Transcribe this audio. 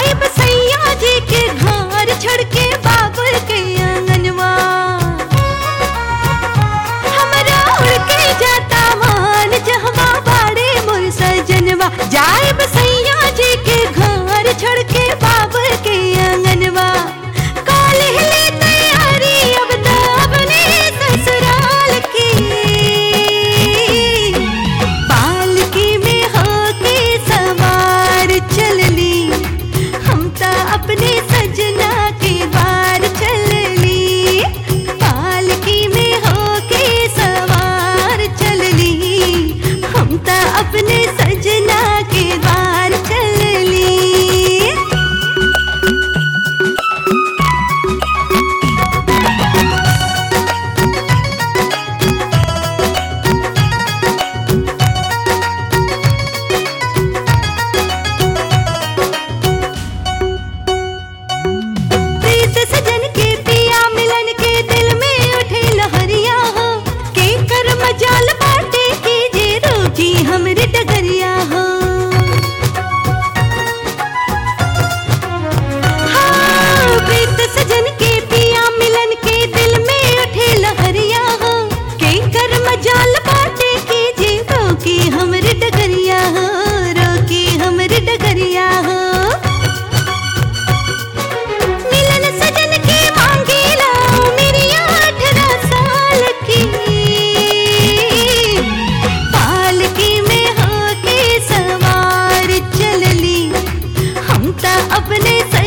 जाए बसैया जी के घर छोड़ के बाबुल के आंगनवा हमरा उड़ के जाता मान जहवा बाड़े मोर सजनवा जाए बसैया जी के घर छोड़ के बाबुल के आंगनवा काले ले तैयारी अब तो अपने ससुराल की पालकी में होके सवार चलली हम तो अपने सजना के बार चलली पालकी में होके सवार चलली हम तो अपने सजना के बार चलली प्रीत सजन के पिया मिलन के दिल में उठे लहरिया हो के कर मजाल बाटे की जे रोकी हमरे डगरिया हो हाँ, प्रीत सजन के पिया मिलन के दिल में उठे लहरिया हो के कर मजाल बाटे की जे रोकी हमरे डगरिया हो रोकी हमरे डगरिया हो मिलन सजन के मांगेला मेरी अठारह साल की पालकी में होके सवार चलली हम तो अपने